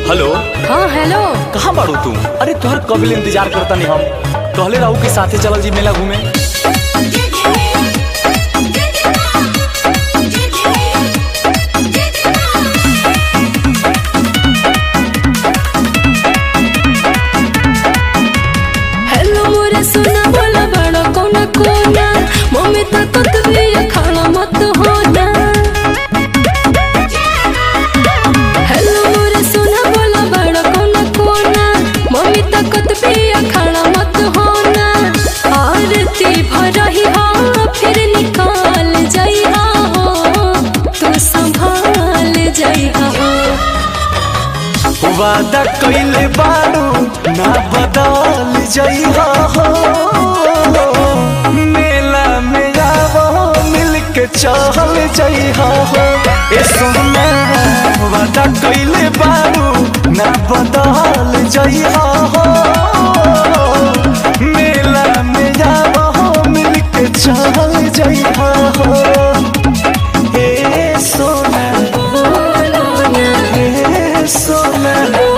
hello हाँ hello कहाँ बाड़ू तू अरे तोहर कबिल इंतजार करता नहीं हम कहले रहू के साथे चलल जी मेला घूमे हेलो मोरे सुना बोला बड़ा कोना कोना मम्मी तक तो भी खाना मत होना हेलो मोरे सुना बोला बड़ा कोना कोना मम्मी तक तो भी खाना मत होना आरती भरही हो फिर निकाल जाई हो तू संभाल जाई हो वादा कइले बाड़ू ना बदल जइहा हो मेला में आवो मिल के चल जइहा हो ए सोना वादा कइले बाड़ू ना बदल जइहा हो मेला में आवो मिल के चल जइहा हो ए सोना ए सोना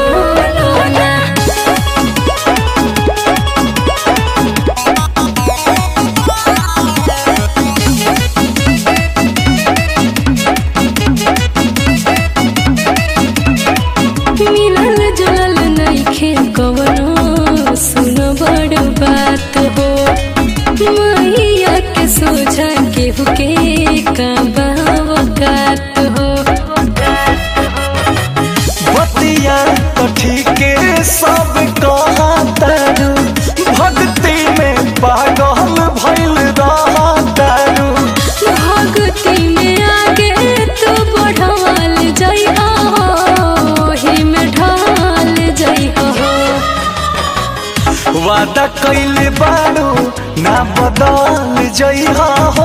मिलल जुलल नइखे कवनो सुन बड़ बात हो मैया के सोझा केहू के कात हो बतिया तो ठीके सब कहा तारू भक्ति में पागल भइल रहा तारू भक्ति में आगे तू बढ़ाल जइहा हो ही में ढाल जइहा हो वादा कइले बारू ना बदल जइहा हो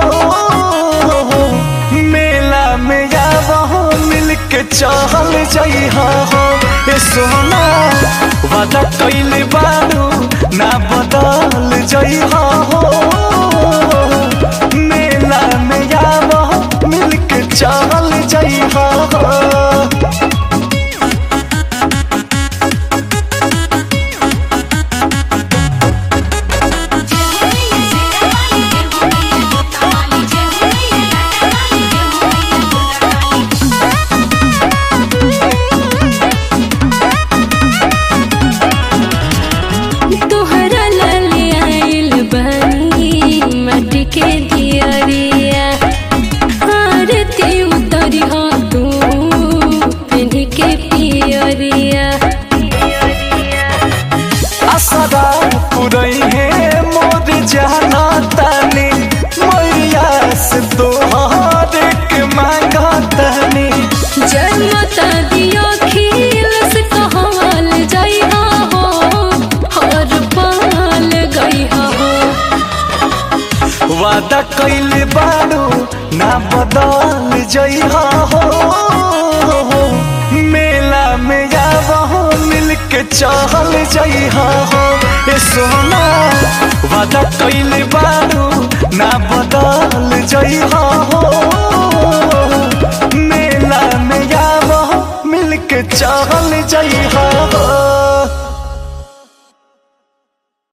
मेला में आवहो मिल के चल जइहा हो ए सोना वादा कइले बारू ना बदल जइहा हो मेला में आवहो मिल के चल जइहा हो तोहरा लाले आइल बानी माटी के दियरिया आरती उतरी हो तू पिन्ह के पियरिया असदा पुरई है मोर जाना तानी मैया से तोहार के मांगा तानी जन्मता दियो खील से कहवाल जइहा हो हर पाल गइहा हो वादा कइले बाड़ू ना बदल जइहा हो मेला में आवहो मिल के चल जइहा हो ए सोना वादा कइले बाड़ू ना बदल जइहा हो मेला में आवहो मिल के चल जइहा